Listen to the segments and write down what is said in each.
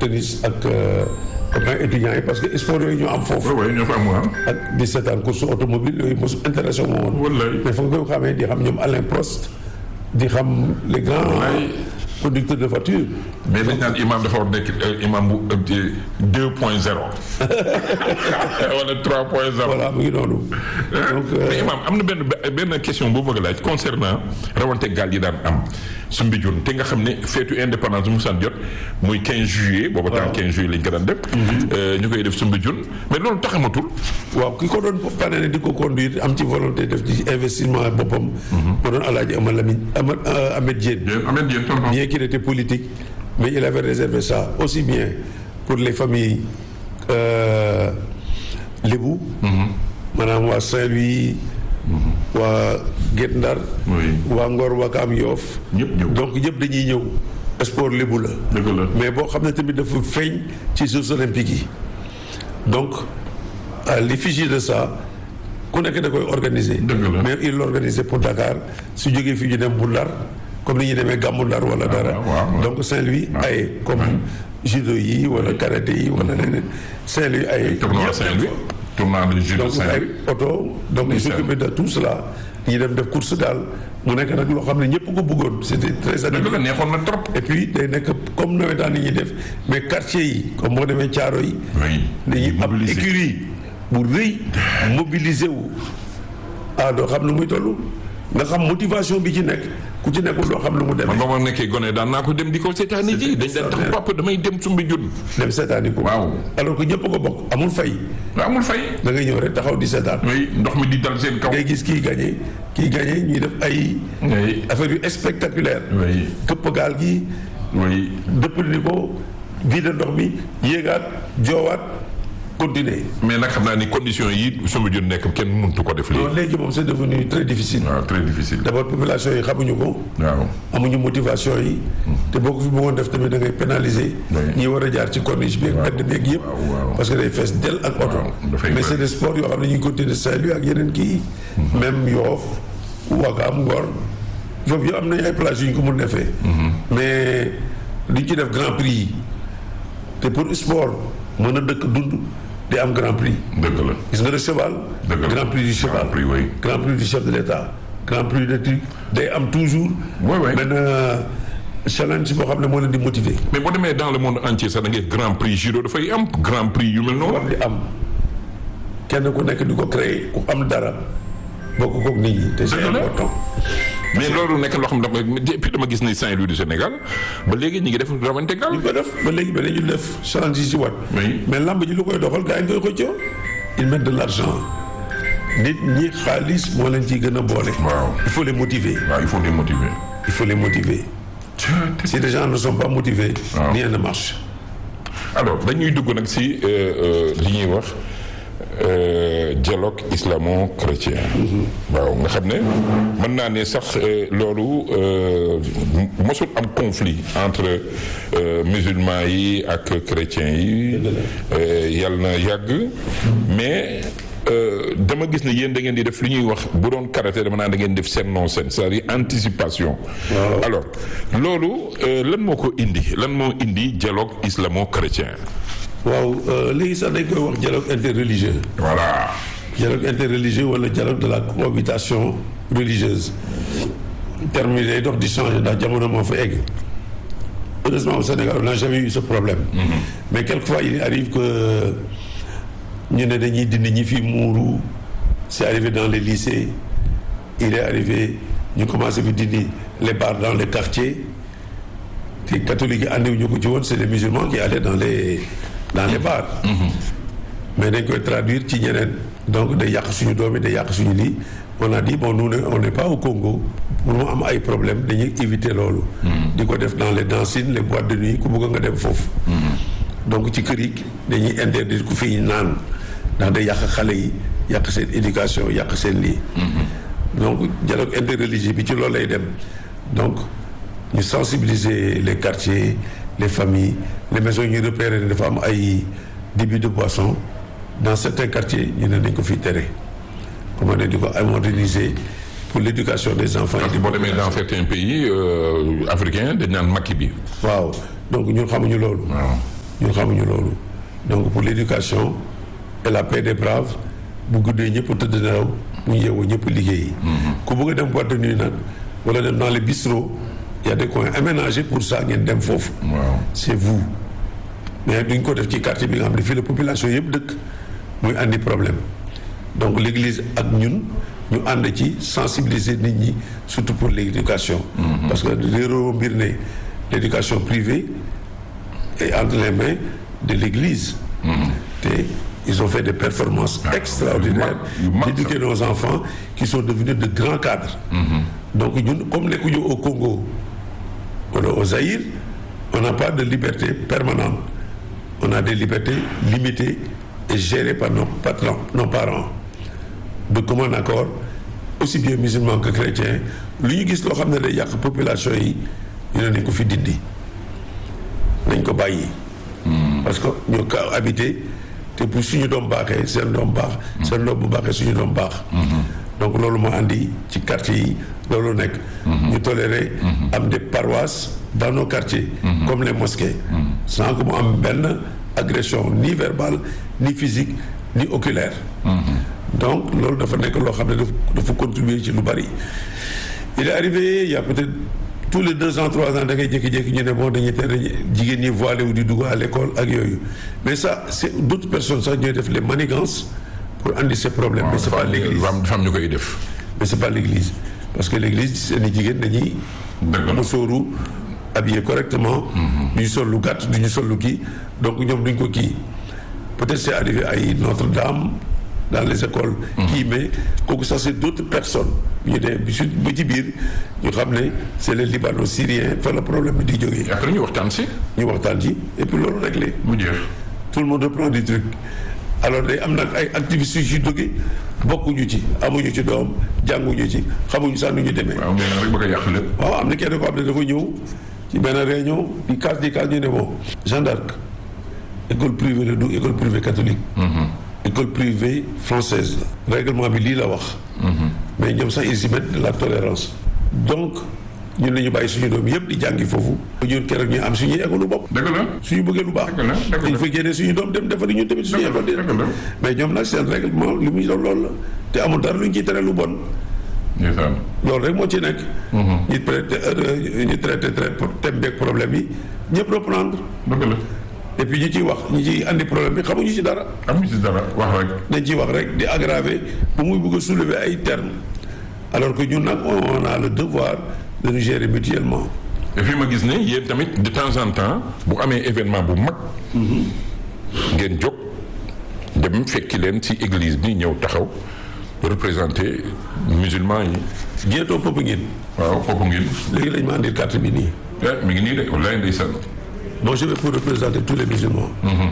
tennis ak copains étudiants yi parce que sport yooyu ñoo am foofu. waaw ñoo fa am waaw. ak di seetaan course automobile yooyu mosu intéressé moo woon. wallaay mais fa nga koy xamee di xam ñoom Alain Prost di xam les grands Wallaay. conducteurs de voiture. mais dañ naan imam dafa war nekk euh, imam bu deux point zéro wala trois point zéro. voilà mu ngi noonu. donc euh, mais imam am na benn benn question boo bëgg a laaj concernant rawante gaal yi daan am su mbijun te nga xam ne feetu indépendance bu mu san jot muy 15 juillet booba temps 15 juillet lañ ko daan def euh, ñu koy def su mbijun mais loolu taxamatul waaw ki ko doon parrainé di ko conduire am ci volonté def ci investissement boppam. moo doon Alaaji Amad Lamine Amad euh, Ahmed Diène. yéen ameen yéen tonton bien qu'il était politique mais il avait réservé ça aussi bien pour les familles euh, lébu. maanaam waa Saint-Louis. waa Guet Ndar. Oui. waa Ngor Wakaam Yoof. ñëpp ñëw donc ñëpp dañuy ñëw sport lébu la. dëgg la mais boo xam ne tamit dafa feeñ ci Jeux olympiques yi donc à l'effigie de ça ku nekk da koy organiser. Dëgg la. mais il l'organisait pour Dakar su jógee fii ñu dem bu Ndar comme ni ñuy demee gàmmu Ndar wala dara. waaw, waaw. donc Saint-Louis ay comme judo yi wala karaté yi wala leneen Saint-Louis ay. tournoi ñëpp Saint-Louis tournoi de judo donc ay Saint-Louis oto donc il Ndeysaan. s'occupait de tout cela ñu dem def course daal mu nekk nag loo xam ne ñëpp ko bëggoon c'était très dëgg animé. la neexoon na trop et puis day nekk comme nawetaan yi ñuy def mais quartier yi comme boo demee caaro yi oui dañuy am mobiliser. écurie bu rëy mobiliser wu ah doo xam lu muy toll nga xam motivation bi ci nekk ku ci nekkul doo xam lu mu man demee ba ma nekkee gone daan naa ko dem di ko seetaani ji dañ daan tax papa damay dem sumbi jun dem seetaani ko waaw alors que ñëpp ko bokk amul fay amul fay da ngay ñëw rek taxaw di seetaan oui ndox mi di dal seen kaw ngay gis kii gagné kii gagné ñuy def ay oui affaire yu spectaculaire oui këpp gaal gi oui dëpp ni ko vide ndox mi yéegaat joowaat continuer mais nag xam naa ni condition yi sumbi jun nekk kenn mëntu ko def lii non léegi moom c'est devenu très difficile waaw très difficile d'abord population yi xamuñu ko waaw amuñu motivation yi te boo ko fi bëggoon def tamit da ngay pénaliser Oui. ñi war a jaar ci corniche bi ak mbedd beeg yëpp waaw, waaw. parce que day fees del ak oto Waaw, dafay mais bëri. c'est des sports yoo xam ne ñu ngi continuer Saint-Louis ak yeneen kii même Yoff Ouakam Ngor foofu yëpp am nañu ay plages yu ñu ko mun defee mais duñ ci def grand prix yi te pour sport mën a dëkk dund di am grand prix dëgg la gis nga le cheval Dëgg la. grand prix du cheval Grand prix, oui. grand prix du chef de l'état grand prix de truc day am toujours Oui, oui. benn challenge boo xam ne moo leen di motiver mais boo demee dans le monde entier sax da ngay grand prix judo dafay am grand prix yu mel noonu war di am kenn ku nekk di ko créer ku am dara bokk kook nit ñi te c'est Dëgg la. important mais loolu nekk loo xam ne dama et puis dama gis ni Saint-Louis du Sénégal ba léegi ñu ngi def rawante gal ñu ko def ba léegi ba dañu def challenge yi si wat Oui. mais lamb ji lu koy doxal gars yi nga koy xëccoo ils mettent de l'argent nit ñi xaalis moo leen ciy gën a boole waaw il faut les motiver waaw il faut les motiver il faut les motiver si les gens ne sont pas motivés Waaw. rien ne marche alors dañuy dugg nag si euh, euh, li ñuy wax euh, dialogue islamo-chrétien waaw nga xam ne mën naa ne sax euh, loolu euh, mosul am conflit entre euh, musulmans yi ak chrétiens yi euh, yàlla na yàgg mais euh, dama gis ne yéen da ngeen di def li ñuy wax bu doon karaté dama naan da ngeen def seen non seen c'est-à-dire anticipation alors loolu euh, lan moo ko indi lan moo indi dialogue islamo-chrétien waaw euh, léegi sax dañ koy wax dialogue interreligieux voilà dialogue interreligieux wala dialogue de la cohabitation religieuse terme yi day dox di changer ndax jamono moo fa egg heureusement au Sénégal on n'a jamais eu ce problème mais quelquefois il arrive que ñu ne dañuy dindi ñi fi muuru c'est arrivé dans les lycées il est arrivé ñu commencé fi dindi les bars dans les quartiers te catholiques yi àndiwuñu ko ci woon c'est les musulmans qui allaient dans les dans les bars mais dañ koy traduire ci ñeneen donc day yàq suñu doom yi day yàq suñu lii on a dit bon nous ne- on n'est pas au Congo pour mu am ay problème dañuy éviter loolu di ko def dans les dancines les boîtes de nuit ku bëgg nga dem foofu donc ci kër yi dañuy interdire ku fi naan ndax day yàq xale yi yàq seen éducation yàq seen lii donc dialogue interreligieux bi ci loolu lay dem donc ñu sensibiliser les quartiers les familles les maisons ñu repérer ne dafa am ay débit de boisson dans certains quartiers ñu ne nañ ko fi tere comment ne di ko moderniser pour l'éducation des enfants et parce que boo demee dans certains pays euh, africains dañ naan makki bi waaw donc ñun xamuñu loolu waaw ñun xamuñu loolu donc pour l'éducation et la paix des braves bu guddee ñëpp tëdd nelaw bu ñu yeewoo ñëpp liggéeyi. ku bëgg a dem boîte de nuit nag wala dem dans les bistrots y a des coins aménagés pour ça ngeen dem foofu. waaw c'est vous mais duñ ko def ci quartier bi nga xam ne fii la population yëpp dëkk muy andi problème donc l'église ak ñun ñu ànd ci sensibiliser nit ñi surtout pour l'éducation parce que réeroo mbir ne l'éducation privée est entre les mains de l'église te ils ont fait des performances extraordinaires yu mag, yu mag d'éduquer nos enfants qui sont devenus de grands cadres donc ñun comme nekkuñu au Congo wala au Zaïre on n'a pas de liberté permanente on a des libertés limitées et gérées par nos patrons nos parents de commun accord aussi bien musulmans que chrétiens lu ñu gis loo xam ne day yàq population yi ñu ne nañ ko fi dindi nañ ko bàyyi parce que ñoo ko habité te bu suñu doom baaxee seen doom baax seen doom bu baaxee suñu doom baax donc loolu moo andi ci quartier yi loolu nekk ñu toléré am des paroisses dans nos quartiers comme les mosquées sans que mu am benn agression ni verbale ni physique ni oculaire donc loolu dafa nekk loo xam ne daf dafa contribuer ci lu bari il est arrivé il y a peut-être tous les deux ans trois ans da ngay jékki-jékki ñu ne bon dañuy tere jigéen ñi voilé wu di dugg à l'école ak yooyu mais ça c'est d'autres personnes sax ñooy def les manigances pour andi ces problèmes mais c'est pas l'église dafa am ñu koy def. mais c'est pas l'église parce que l'église seeni jigéen dañuy dëgg la musóoru habillé correctement duñu sol lu gàtt duñu sol lu kii donc ñoom duñ ko kii peut-être c'est arrivé ay Notre-Dame dans les écoles kii mais kooku ça c'est d'autres personnes ñu ne bi su ba ci biir ñu xam ne c'est les Libano-Syriens fa la problème bi di jógee après ñu waxtaan si ñu waxtaan ci et puis loolu réglé mu jeex. tout le monde reprend du truc alors day am nag ay activistes yu ci jóge bokkuñu ci amuñu ci doom jànguñu ci xamuñu sax nu ñu demee waaw mais nag rek bëgg a yàq lépp. waaw am na kenn koo xam ne dafa ñëw ci benn réunion di kaas di kaas ñu ne bon Jeanne d'Arc école privée la du école privée catholique école privée française la règlement bi lii la wax mais ñoom sax ils y mettent de la tolérance donc ñun nañu bàyyi suñu doom yëpp di jàngi foofu ñun keroog ñu am suñuy école lu bopp dëgg la. suñu bëggee lu baax Dëgg la, dëgg la. dañ fa génnee suñu doom dem defari ñun tamit suñu Dëgg la, école di dëgg la. mais ñoom nag seen règlement li muy doon loolu la te amul dara lu ñu ciy tere lu bon ndeysaan. loolu rek moo ci nekk. ñu traité ñu traité traité thème beeg problème yi ñëpp reprendre dëgg la. et puis ñu ciy wax ñu ciy andi problème bi xamuñu ci dara amuñu si dara wax rek. dañ ciy wax rek di aggraver bu muy bëgg a soulever ay termes alors que ñun nag on a le devoir de nous gérer mutuellement. et puis ma gis ne yéen tamit de temps en temps bu amee événement bu mag. ngeen jóg dem fekki leen ci église bi ñëw taxaw représenter musulman yi. bientôt Popenguine waaw foofu ngeen. léegi lañ ma andil carte bi nii. eh mi ngi nii de wallaay ndeysaan. bon je vais pour représenter tous les musulmans.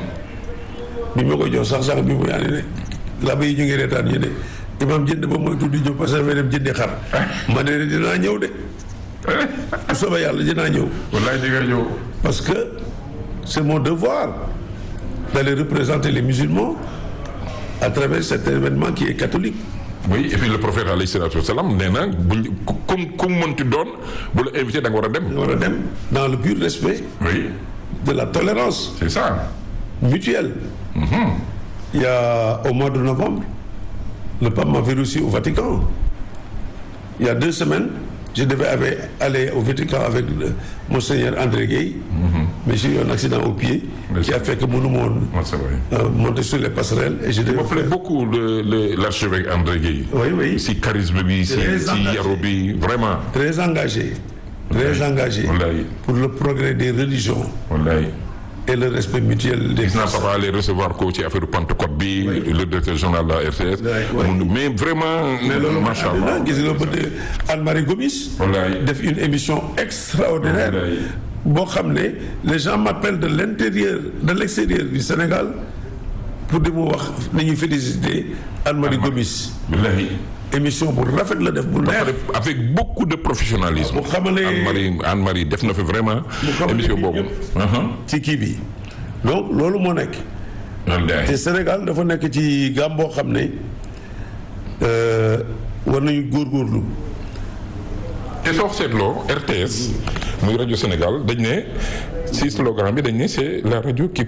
bi ma koy jox sax sax bi muy andi ne laba yi ñu ngi reetaan ñu ne imam jënd ba mooy tudd ñëw parce que dafay dem jëndi xar. ma ne dinaa ñëw de. bu soobee yàlla dinaa ñëw. wallaay di nga ñëw. parce que c'est mon devoir d'aller représenter les musulmans à travers cet événement qui est catholique. oui et puis le prophète alayhi salaatu wa salaam nee na buñ comme comme mënti doon bu la invité da nga war a dem. ñu war a dem dans le pur respect oui de la tolérance c'est ça. mutuelle. Il y a au mois de novembre, le pape m'avait reçu au Vatican. Il y a deux semaines, je devais avait- aller au Vatican avec le, Monseigneur André Gueye, mais j'ai eu un accident au pied Mais qui a fait que mon monde Ouais, c'est vrai. euh, monter sur les passerelles et je Il devais me plaît faire- beaucoup le le l'archevêque André Gueye. Oui, oui. si charisme bi si Très si engagé. yaru bi vraiment. très engagé, très engagé wallaay pour le progrès des religions wallaay. et le respect mutuel des gis naa personnes. papa aller recevoir ko ci affaire Pentecôte bi le directeur général de la RTS. Oui, oui. Mu- mais vraiment. mais loolu mooy macha allah àddina gis nga ba de Anne-Marie Gomis wallaay. def une émission extraordinaire Wallaay. boo xam ne les gens m'appellent de l'intérieur de l'extérieur du Sénégal pour di mu wax nañuy féliciter Anne-Marie Gomis wallaay. émission bu rafet la def bu neex avec beaucoup de professionnalisme. bu xamalee Anne-Marie Anne-Marie def na fi vraiment. xamalee émission nit boobu. ci kii bi donc loolu moo nekk te wallaay. Sénégal dafa nekk ci gàm boo xam ne euh, war nañu góorgóorlu te soo seetloo RTS muy rajo Sénégal dañ ne si slogan bi dañ ne c'est la radio qui